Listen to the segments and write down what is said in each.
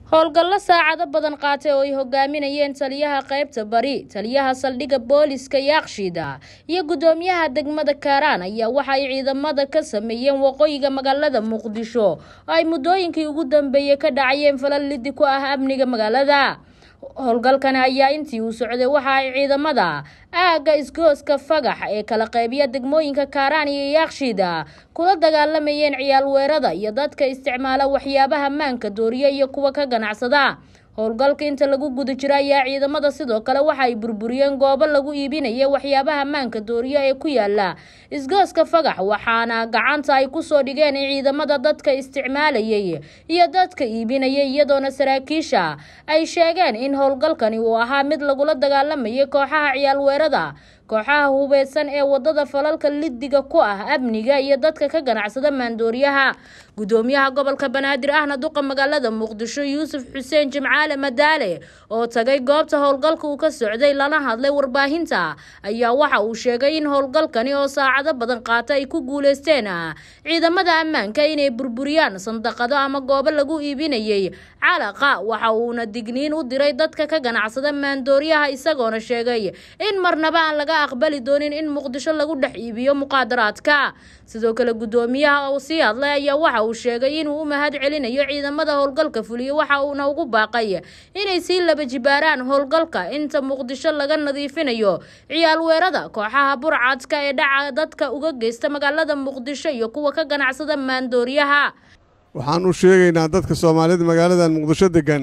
howlgallo saacado badan qaatay oo ay hogaaminayeen taliyaha qaybta bari taliyaha saldhigga booliska yaaqshiida iyo guddoomiyaha degmada kaaraan ayaa waxa ay ciidamada ka sameeyeen waqooyiga magaalada muqdisho oo ay muddooyinkii ugu dambeeyey ka dhacayeen falal lidi ku ah amniga magaalada howlgalkani ayaa intii uu socday waxa ay ciidamada aagga isgooska fagax ee kala qaybiya degmooyinka kaaraan iyo yaaqshiida kula dagaalamayeen ciyaal weerada iyo dadka isticmaala waxyaabaha maanka dooriya iyo kuwa ka ganacsada howlgalka inta lagu guda jiro ayaa ciidamada sidoo kale waxa ay burburiyeen goobo lagu iibinaya waxyaabaha maanka dooriya ee ku yaala isgooska fagax waxaana gacanta ay kusoo dhigeen ciidamada dadka isticmaalayay iyo dadka iibinaya iyadoona saraakiisha ay sheegeen in howlgalkani uu ahaa mid lagula dagaalamayay kooxaha ciyaal weerada kooxaha hubeysan ee wadada falalka lidiga ku ah amniga iyo dadka ka ganacsada maandooriyaha gudoomiyaha gobolka banaadir ahna duqa magaalada muqdisho yuusuf xuseen jimcaale madaale oo tagay goobta howlgalka uu ka socday lana hadlay warbaahinta ayaa waxa uu sheegay in howlgalkani oo saacado badan qaata ay ku guuleysteen ciidamada ammaanka inay burburiyaan sandaqado ama goobo lagu iibinayay calaqa waxa uuna digniin u diray dadka ka ganacsada maandooriyaha isagoona sheegay in marnaba aan laga aqbali doonin in muqdisho lagu dhex iibiyo muqaadaraadka sidoo kale guddoomiyaha uu sii hadlay ayaa waxa uu sheegay inuu u mahad celinayo ciidamada howlgalka fuliyo waxa uuna ugu baaqay inay sii laba jibaaraan howlgalka inta muqdisho laga nadiifinayo ciyaal weerada kooxaha burcadka ee dhaca dadka uga geysta magaalada muqdisho iyo kuwa ka ganacsada maandooriyaha waxaan u sheegaynaa dadka soomaalida magaaladan muqdisho deggan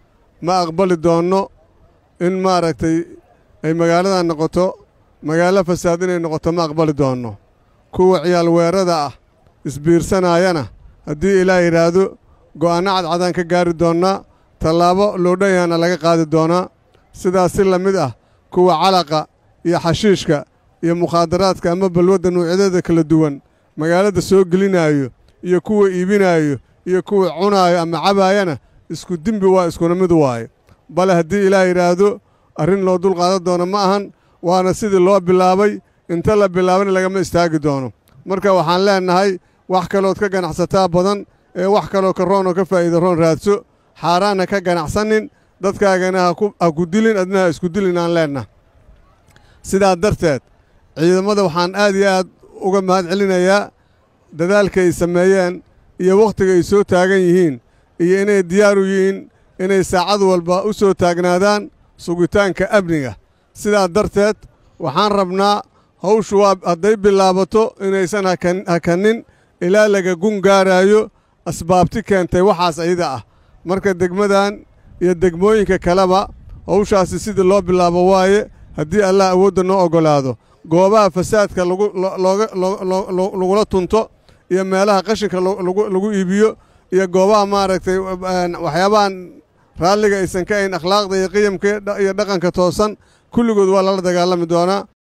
ma aqbali doonno in maaragtay ay magaaladan noqoto magaalo fasaad inay noqoto ma aqbali doonno kuwa ciyaal weerada ah isbiirsanaayana haddii ilaah yidhaahdo go'aanno cadcadaan ka gaari doonnaa tallaabo loodhanyaana laga qaadi doonaa sidaas si la mid ah kuwa calaqa iyo xashiishka iyo mukhaadaraadka ama balwadda nuucyadeeda kala duwan magaalada soo gelinaayo iyo kuwa iibinaayo iyo kuwa cunaayo ama cabaayana isku dembi waa iskuna mid waaye bale haddii ilaah yidhaahdo arrin loo dulqaadan doono ma ahan waana sidii loo bilaabay inta la bilaabana lagama istaagi doono marka waxaan leennahay wax kalood ka ganacsataa badan ee wax kaloo ka roon oo ka faa'iida roon raadso xaaraanna ka ganacsanin dadkaagana ha ku dilin adna ha isku dilin aan leennaha sidaa darteed ciidamada waxaan aad iyo aad uga mahad celinayaa dadaalka ay sameeyeen iyo wakhtiga ay soo taagan yihiin iyo inay diyaar u yihiin inay saacad walba u soo taagnaadaan sugitaanka amniga sidaa darteed waxaan rabnaa hawshu waa hadday bilaabato inaysan hakanin ilaa laga gun gaaraayo asbaabti keentay waxaas ayada ah marka degmadan iyo degmooyinka kaleba hawshaasi sidii loo bilaabo waaye haddii allah awoodda noo oggolaado goobaha fasaadka lagula tunto iyo meelaha qashinka lagu iibiyo iyo goobaha maaragtay waxyaabahan raalliga aysan ka ahayn akhlaaqda iyo qiyamka iyo dhaqanka toosan kulligood waa lala dagaalami doonaa